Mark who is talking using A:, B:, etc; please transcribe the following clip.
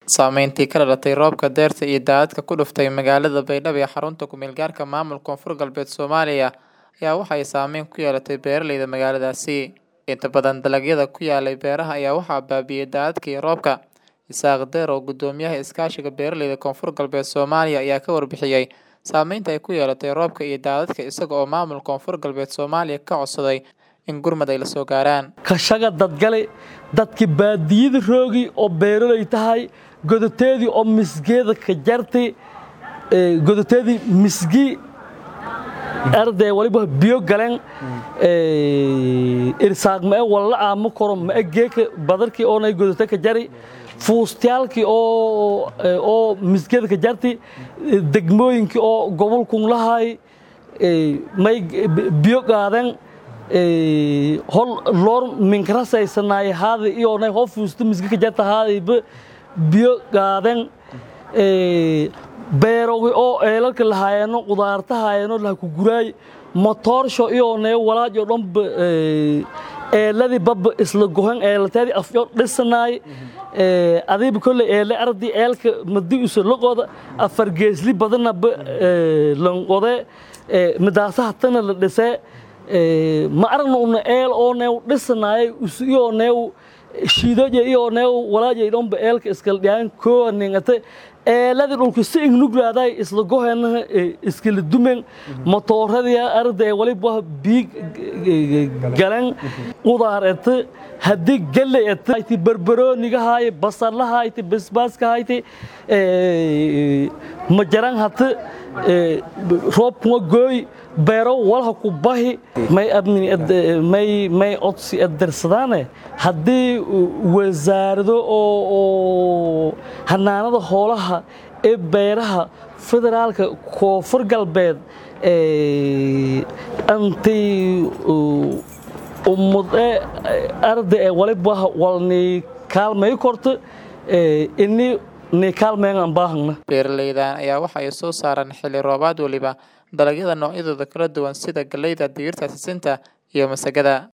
A: Saameyntii ka dhalatay roobka dayrta iyo daadadka ku dhuftay magaalada Baydhabo ee xarunta ku meel gaarka maamulka Koonfur Galbeed Soomaaliya ayaa waxa ay saameyn ku yeelatay beeralayda magaaladaasi. Inta badan dalagyada ku yaalay beeraha ayaa waxaa baabi'iyay daadadka iyo roobka. Isaaq Deer oo guddoomiyaha iskaashiga beeralayda Koonfur Galbeed Soomaaliya ayaa ka warbixiyay saameynta ay ku yeelatay roobka iyo daadadka isaga oo maamulka Koonfur Galbeed Soomaaliya ka codsaday in gurmad ay la soo gaaraan.
B: kashaga dadgale dadki baadiyada roogi oo beeralay tahay godoteedii oo misgeeda ka jartay ee, godoteedii misgi arday waliba biyo galeen ee, irsaaq ma walla aamo koro ma geeka badarkii oonay godote ka jari fuustayaalkii oo ee, oo misgeeda ka jartay ee, degmooyinkii oo gobolkun lahay ee, may biyo qaadeen ee, hol loor minkarasaysanay haada iyoonay hoo fuusto misge ka jarta haadayba biyo qaadeen ee, beerogi oo eelalka lahaayeno qudaarta haayeno laha ku guraay motoorsho iyoonay walaajo dhanba ee, eeladii babba isla gohen eelateedii afyo dhisanaay ee, adiiba kolley eele ardi eelka madi usa loqoda afar geesli badanaba ee, lanqode ee, midaasaha tana la dhisee ee, ma aragna una eel oonew dhisanaay us iyoonew shiidoje iyoonew walaaje dhanba eelka iskala dhiyaan koowa ningate eeladii dhulka si ignuglaadaay isla goheena iskala dumen matooradii arday waliba biig galan qudaar ete haddii galley ete hayti barbarooniga haaye basalaha hayti basbaaska hayti majaran hate roobkuma gooy beero walha ku bahi may abni may may odsi adersadaane haddii wasaarado oo oo hanaanada hoolaha ee beeraha federaalka koonfur galbeed antay ummude arday ee waliba walni kaalmay korto ini ni kaalmeen aan baahana
A: Beeralaydan ayaa waxa ay soo saaraan xilli roobaad waliba dalagyada noocyadooda kala duwan sida galleyda, digirta, sisinta iyo masagada.